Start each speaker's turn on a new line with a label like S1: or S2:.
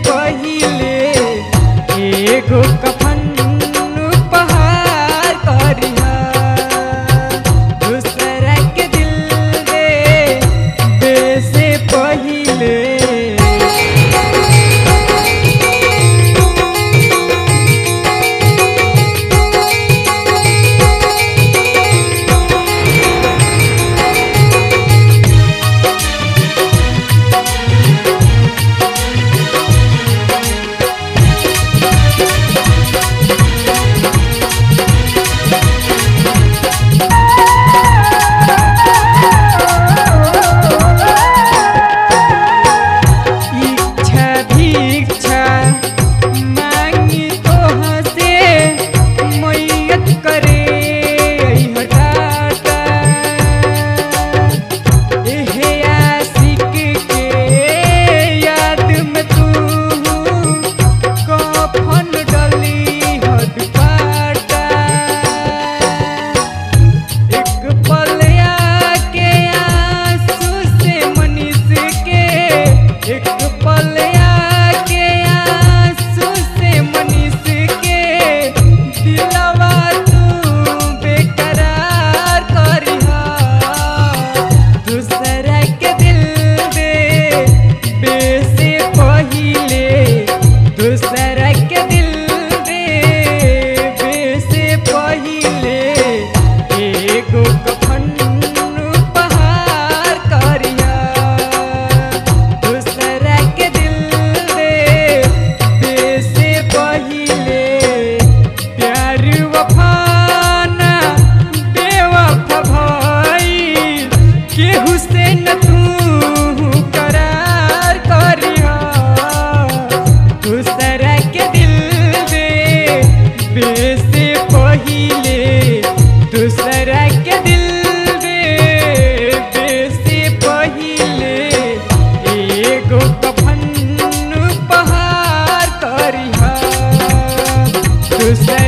S1: पहिले एगो कफन उपहार करिहा दूसरा के दिल दे दे से पहिले इच्छा भिक्षा मांगी तोहसे मैयत करे हटाता एहे आशिक के याद में तू कफन डली हद पाटा एक पलया के आंसू से मनीष के एक पलया के आंसू से मनीष के दिलवा तू बेकरार करिहा दूसरा के दिल दे बे से पहिले दूसरा के दिल दे बे से पहिले एगो कफन उपहार करिहा दूसरा के दिल दे बे से पहिले प्यार वफाना बेवफा भइल केहू से न तू करार करिहा दूसरा के दिल दे बे से पहिले दूसरा के दिल दे बे से पहिले एगो कफन उपहार करिहा दूसरा